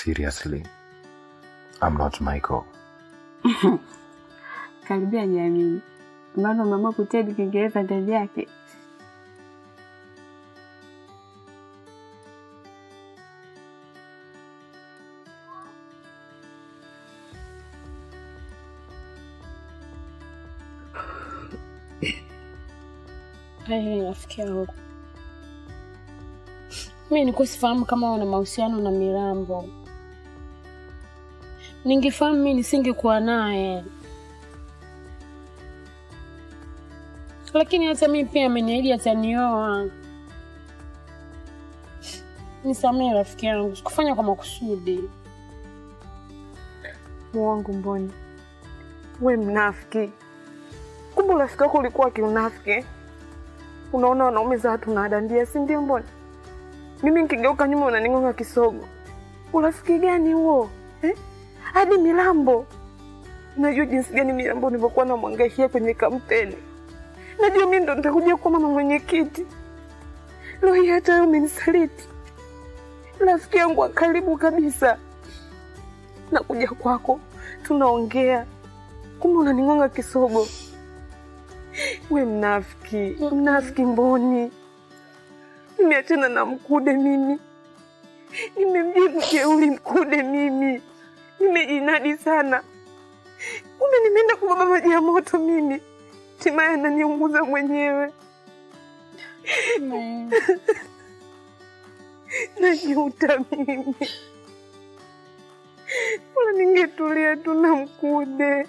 Seriously, I'm not Michael. Karibia jamii, maana umeamua kutedi Kiingereza ndani yake. Haya, rafiki yangu, mi nilikuwa sifahamu kama una mahusiano na Mirambo. Ningefahamu mi nisingekuwa naye, lakini hata mi pia ameniahidi atanioa. Nisamehe rafiki yangu, sikufanya kwa makusudi. Mwangu Mboni, we mnafiki! Kumbe urafiki wako ulikuwa kiunafiki. Unaona wanaume za watu nadandia, si ndio? Mboni mimi nikigeuka nyuma unaning'onga kisogo. Urafiki gani huo eh? Hadi Milambo, najua jinsi gani Milambo nilivyokuwa namwangaishia kwenye kampeni. Najua mi ndo nitakuja kuwa mama mwenyekiti. Leo hii hata wewe umenisaliti, rafiki yangu wa karibu kabisa. Nakuja kwako, tunaongea, kumbe unaning'onga kisogo. We mnafiki, mnafiki Mboni. Nimeachana na Mkude mimi, nimemjibu jeuri Mkude mimi, nimejinadi sana, kumbe nimeenda kubeba maji ya moto mimi, hatimaye ananiunguza mwenyewe. Najuta mimi, bora ningetulia tu na Mkude.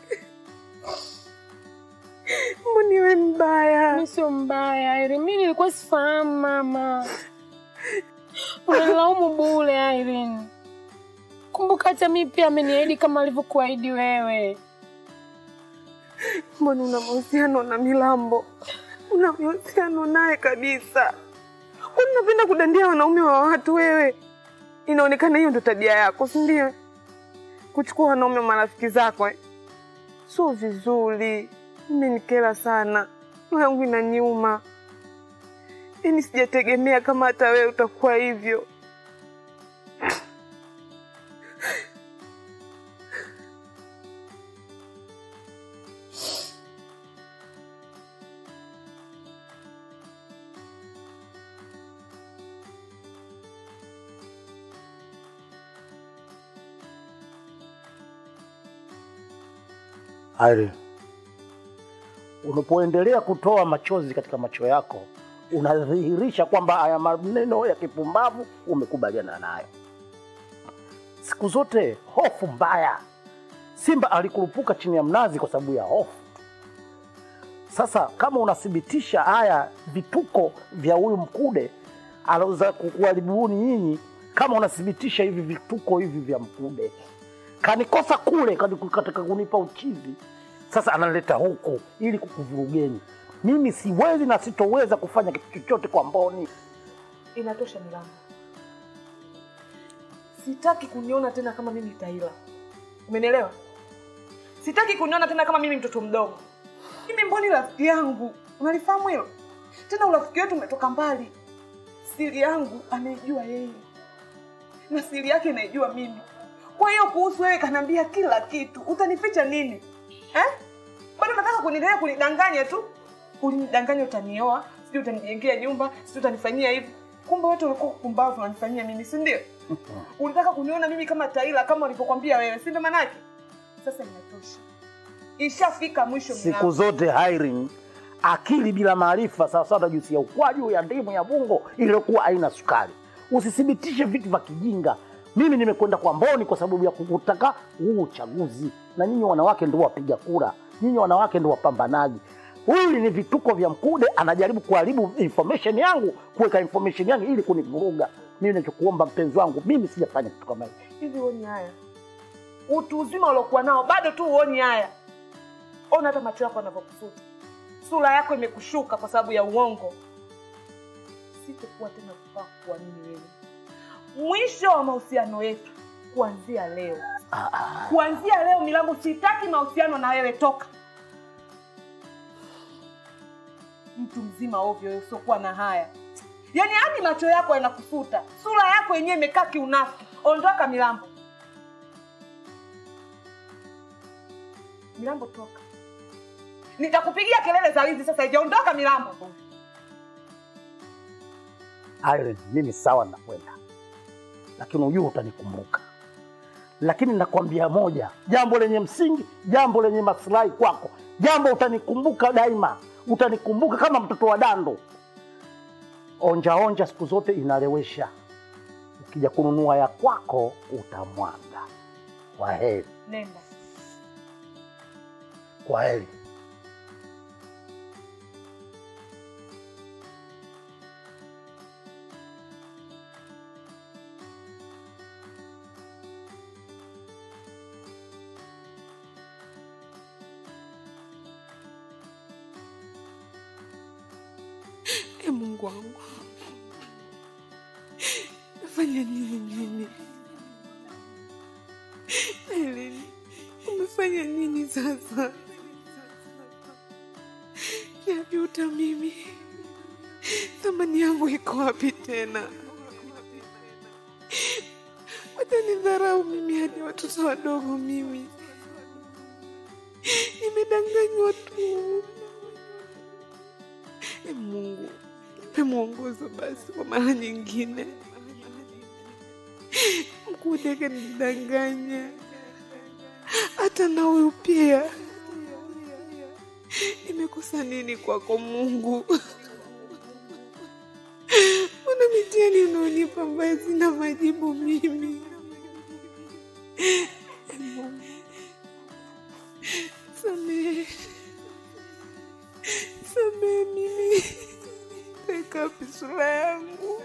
Mboni we mbaya. Mi sio mbaya Irene, mi nilikuwa sifahamu mama. Unanilaumu bure Irene. Kumbuka hata mi pia ameniahidi kama alivyokuahidi wewe. Mbona una mahusiano na Milambo? Una mahusiano naye kabisa? Kwani unapenda kudandia wanaume wa watu wewe? Inaonekana hiyo ndo tabia yako, si ndio? Kuchukua wanaume wa marafiki zako eh? Sio vizuri, imenikera sana, roho yangu inaniuma. Yaani sijategemea kama hata wewe utakuwa hivyo. Irene, unapoendelea kutoa machozi katika macho yako unadhihirisha kwamba haya maneno ya kipumbavu umekubaliana nayo. Siku zote hofu mbaya. Simba alikurupuka chini ya mnazi kwa sababu ya hofu. Sasa kama unathibitisha haya vituko vya huyu Mkude aloweza kukuharibuni nyinyi, kama unathibitisha hivi vituko hivi vya Mkude, kanikosa kule kani- katika kunipa uchizi, sasa analeta huku ili kukuvurugeni. Mimi siwezi na sitoweza kufanya kitu chochote kwa Mboni. Inatosha Milambo, sitaki kuniona tena kama mimi Taila. Umenielewa? Sitaki kuniona tena kama mimi mtoto mdogo. Mimi Mboni rafiki yangu, unalifahamu hilo? Tena urafiki wetu umetoka mbali. Siri yangu anaijua yeye na siri yake naijua mimi. Kwa hiyo kuhusu wewe kanaambia kila kitu, utanificha nini eh? Bado nataka kuniendelea kunidanganya tu, ulinidanganya utanioa, sijui utanijengea nyumba, sijui utanifanyia hivi. Kumbe wote ulikuwa kupumbavu unanifanyia mimi, si ndio? Ulitaka kuniona mimi kama Taila kama ulivyokwambia wewe, si ndio? Manake sasa inatosha, ishafika mwisho. Siku Milambo. zote Irene, akili bila maarifa sawasawa na juisi ya ukwaju ya ndimu ya bungo iliyokuwa haina sukari. Usithibitishe vitu vya kijinga. Mimi nimekwenda kwa Mboni kwa sababu ya kutaka huu uchaguzi, na nyinyi wanawake ndio wapiga kura, nyinyi wanawake ndio wapambanaji. Huyu ni vituko vya Mkude, anajaribu kuharibu information yangu, kuweka information yangu ili kunivuruga. Mimi nachokuomba mpenzi wangu, mimi sijafanya kitu kama hicho. hivi uoni haya? Utu uzima uliokuwa nao bado tu uoni haya? Ona hata macho yako yanavyokufuta, sura yako imekushuka kwa sababu ya uongo. Sitakuwa tena kufaa kuamini wewe. Mwisho wa mahusiano yetu kuanzia leo, kuanzia leo Milambo, sitaki mahusiano na wewe, toka. Mtu mzima ovyo wewe, usiokuwa na haya, yaani hadi macho yako yanakufuta, sura yako yenyewe imekaa kiunafiki. Ondoka Milambo, Milambo toka. Nitakupigia kelele za wizi sasa hivi. Ondoka Milambo. Irene, mimi sawa nakwenda, lakini ujue utanikumbuka. Lakini nakwambia moja, jambo lenye msingi, jambo lenye maslahi kwako, jambo utanikumbuka daima, utanikumbuka kama mtoto wa dando. Onja onja siku zote inalewesha, ukija kununua ya kwako utamwaga. Kwa heri, Nenda. kwa heri. E Mungu wangu, nafanya nini mimi? Helen, umefanya nini sasa? Najuta mimi, thamani yangu iko wapi tena? Watanidharau mimi hadi watoto wadogo mimi. Nimedanganywa tu. E Mungu, nipe mwongozo basi kwa mara nyingine. Mkude kanidanganya, hata na huyu pia. Nimekosa nini kwako Mungu? Mbona mitihani unaonipa ambayo sina majibu mimi? E Mungu, samehe samehe mimi, weka wapi sura yangu?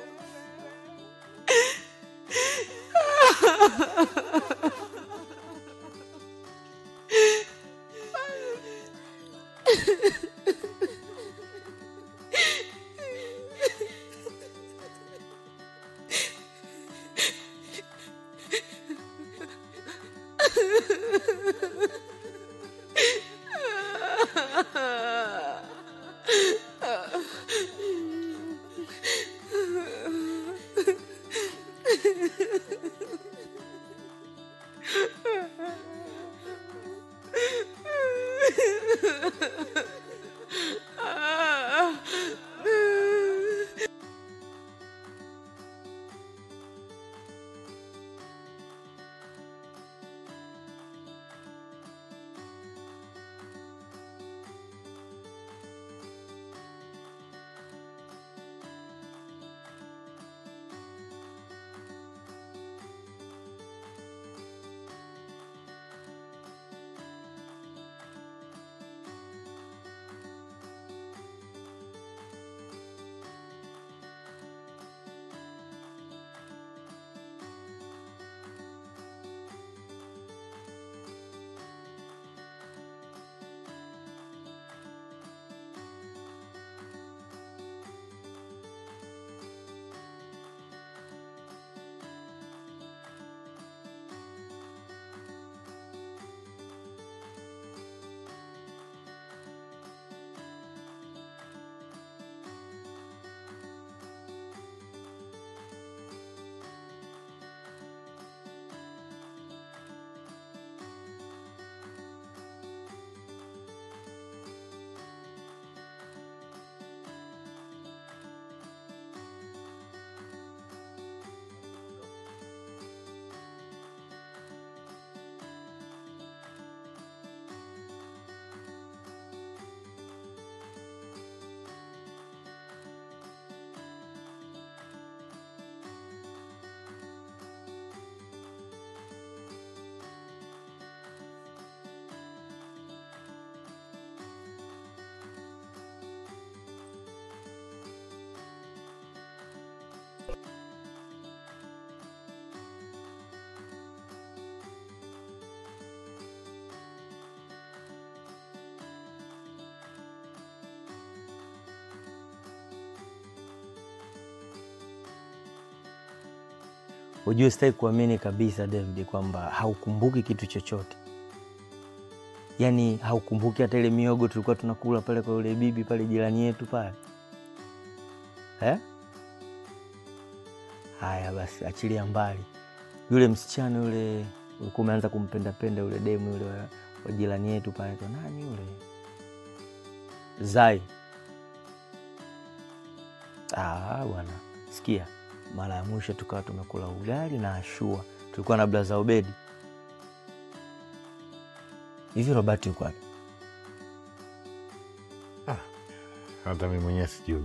Ujue sitaki kuamini kabisa David kwamba haukumbuki kitu chochote, yaani haukumbuki hata ile miogo tulikuwa tunakula pale kwa yule bibi pale jirani yetu pale eh? Haya basi, achilia mbali yule msichana yule ulikuwa umeanza kumpendapenda yule demu yule wa, kwa jirani yetu pale, anaitwa nani yule Zai. Ah, bwana, sikia, mara ya mwisho tukawa tumekula ugali na ashua, tulikuwa na blaza Obedi. Hivi Robert yuko wapi? Hata mimi mwenyewe sijui.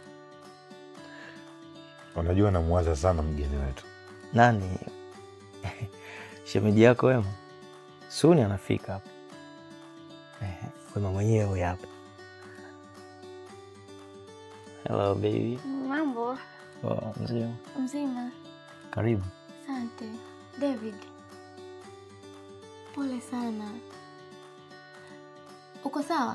Unajua, namwaza sana mgeni wetu. Nani? shemeji yako Wema? Suni anafika hapa. Ehe, Wema mwenyewe huyu hapa. Hello baby. Mambo Oh, mzima. mzima. Karibu. Asante David, pole sana. Uko sawa?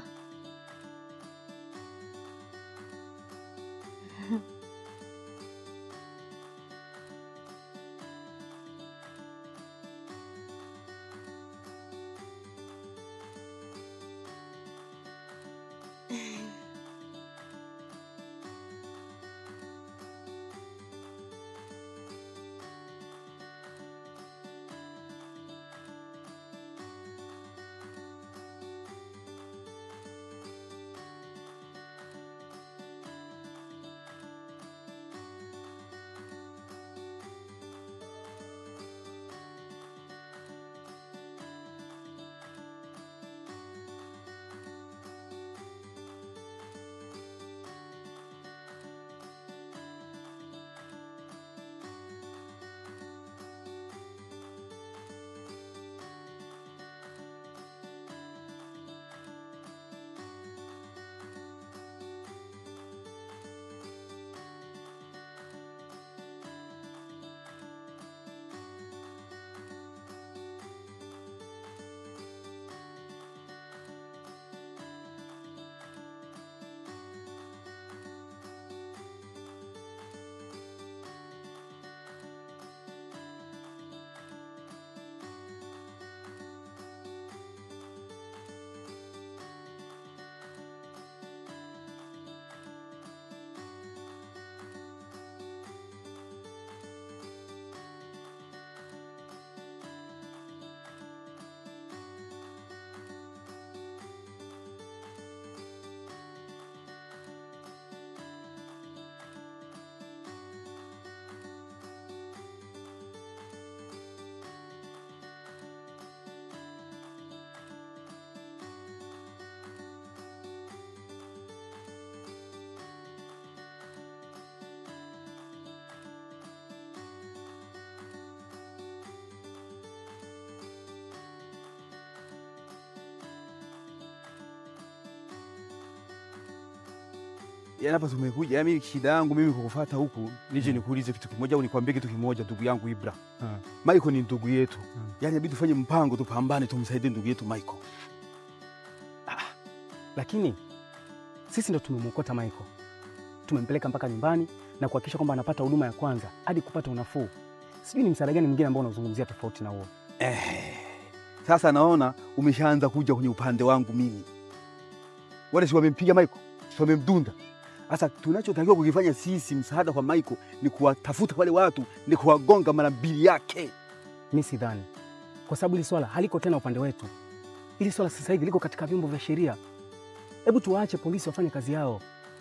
Yaani hapa tumekuja, yaani shida yangu mimi kukufuata huku nije nikuulize kitu kimoja au nikwambie kitu kimoja, ndugu yangu Ibra. Michael ni ndugu yetu, yaani inabidi tufanye mpango, tupambane, tumsaidie ndugu yetu Michael. lakini sisi ndo tumemwokota Michael, tumempeleka mpaka nyumbani na kuhakikisha kwamba anapata huduma ya kwanza hadi kupata unafuu. Sijui ni msaada gani mwingine ambao unazungumzia tofauti na huo. Eh, sasa naona umeshaanza kuja kwenye upande wangu mimi. Wale si wamempiga Michael, si wamemdunda. Sasa tunachotakiwa kukifanya sisi, msaada kwa Michael ni kuwatafuta wale watu, ni kuwagonga mara mbili yake. Mi sidhani, kwa sababu hili swala haliko tena upande wetu. Hili swala sasa hivi liko katika vyombo vya sheria. Hebu tuwaache polisi wafanye kazi yao.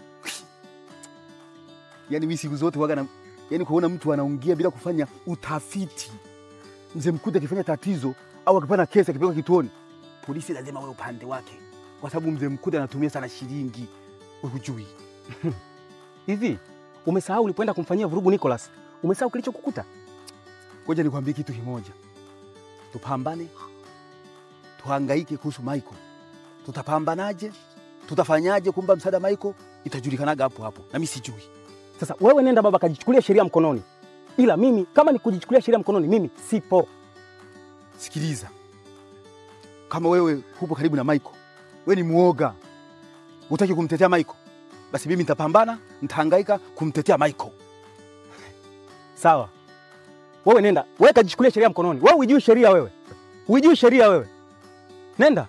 Yaani mimi siku zote waga na yaani kuona mtu anaongea bila kufanya utafiti. Mzee Mkude akifanya tatizo au akipata kesi akipeleka kituoni, polisi lazima wawe upande wake, kwa sababu mzee Mkude anatumia sana shilingi. Wewe hujui. Hivi umesahau ulipoenda kumfanyia vurugu Nicholas? Umesahau kilichokukuta? Ngoja nikwambie kitu kimoja, tupambane, tuhangaike kuhusu Michael. Tutapambanaje? Tutafanyaje kumba msaada Michael? Itajulikanaga hapo hapo, na mimi sijui. Sasa wewe nenda baba, kajichukulia sheria mkononi, ila mimi kama ni kujichukulia sheria mkononi, mimi sipo. Sikiliza, kama wewe hupo karibu na Michael, wewe ni muoga, hutaki kumtetea Michael, basi mimi nitapambana, nitahangaika kumtetea Michael. Sawa, wewe nenda, wewe kajichukulia sheria mkononi. Wewe hujui sheria, wewe hujui sheria, wewe nenda,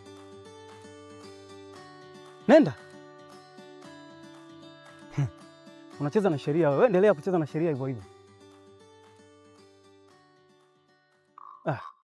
nenda. Unacheza na sheria wewe, endelea kucheza na sheria hivyo hivyo. Ah.